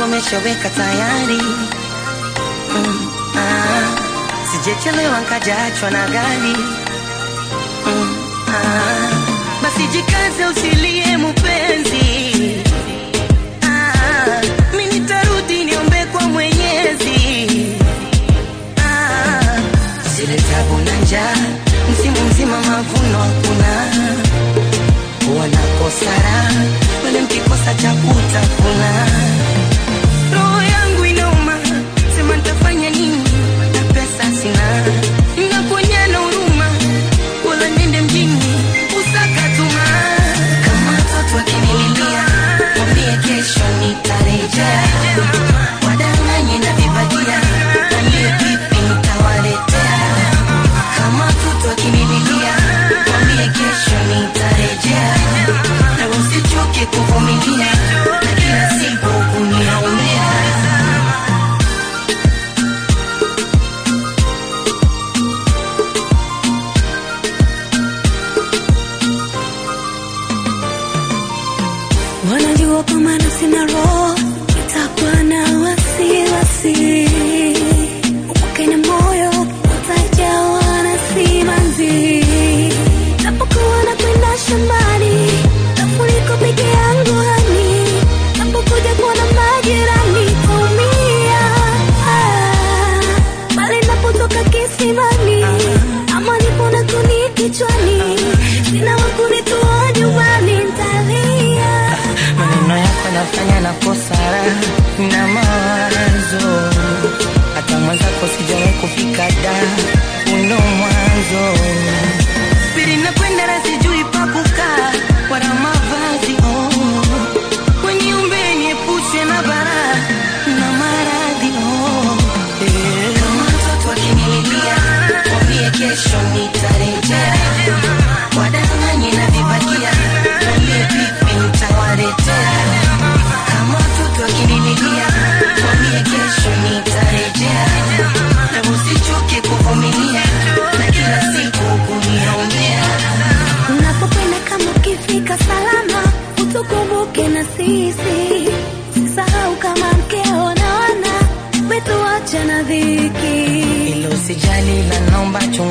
umeshaweka tayari mm, ah, sijechelewa nkajaachwa na gari mm, ah, basi jikaze usilie mupenzi ah, mi nitarudi niombe kwa mwenyezi ah, zile tabu na njaa msimu mzima mavuno hakuna wanakosa raha wale mkikosa cha kutafuna roho yangu inauma sema nitafanya nini na pesa sina nakuonyana huruma wala nende mjini usakatuma kama mtoto akinililia mwambie kesho nitarejea wadanganye na vibagia nambie vipi nitawaletea kama mtoto akinililia mwambie kesho nitarejea na usichoke kuvumilia na kila siku kuniaumia wanajua kwa maana sina roho itakuwa na wasiwasi upake na moyo utajawa na simanzi napokuwa nakwenda shambani nafuliko peke yangu hani napokuja kuona majirani kumia ah, pale napotoka kisimani ama nipo na kuni kichwani sina wakunitoa nyumbani ntalia maneno yako nafanya na kosara na mawazo hata mwenzako sijawahi kufika da uno mwanzo pili nakwenda na sijui pa kukaa wala mavazi oh. wenye umbenye pushe na bara na maradhi oh. eh. kama mtoto akinililia mwambie kesho nitarejea wadanganye na vibagia mwambie vipi nitawaletea kama mtoto akinililia mwambie kesho nitarejea na usichoke kuvumilia na kila siku kuniaumia unapokwenda kama ukifika salama utukumbuke na sisi sisahau kama mkeo na wana wetu wacha na dhiki ilo sijali la naomba chunga